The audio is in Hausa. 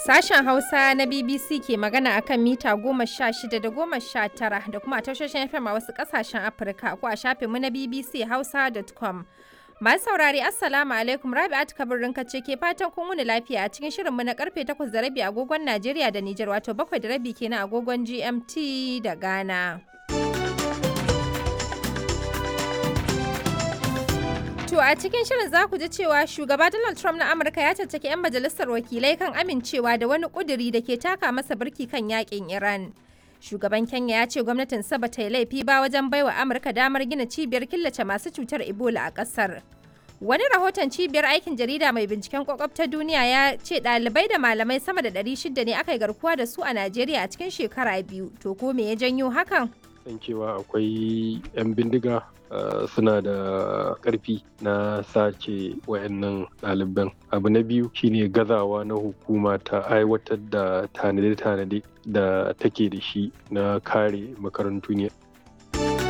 Sashen Hausa na BBC ke magana akan mita goma sha shida da goma sha tara da kuma a tashoshin FM a wasu ƙasashen Afirka ko a shafinmu na BBC Hausa.com. Masu saurari Assalamu alaikum Rabi'at Kabir ce ke fatan kun wuni lafiya a cikin shirinmu na karfe 8 da rabi agogon Najeriya da Nijar wato 7 da rabi kenan agogon GMT da Ghana. To a cikin shirin za ku ji cewa shugaba Donald Trump na Amurka ya caccaki 'yan majalisar wakilai kan amincewa da wani kuduri da ke taka masa birki kan yakin Iran. Shugaban Kenya ya ce gwamnatin ba ta yi laifi ba wajen baiwa Amurka damar gina cibiyar killace masu cutar Ebola a ƙasar. Wani rahoton cibiyar aikin jarida mai binciken kwakwab ta duniya ya ce ɗalibai da malamai sama da 600 ne aka yi garkuwa da su a Najeriya a cikin shekara biyu. To ko me ya janyo hakan? san cewa akwai 'yan bindiga suna da ƙarfi na sace wayannan ɗaliban abu na biyu shine gazawa na hukuma ta aiwatar da tanade-tanade da take da shi na kare makarantu ne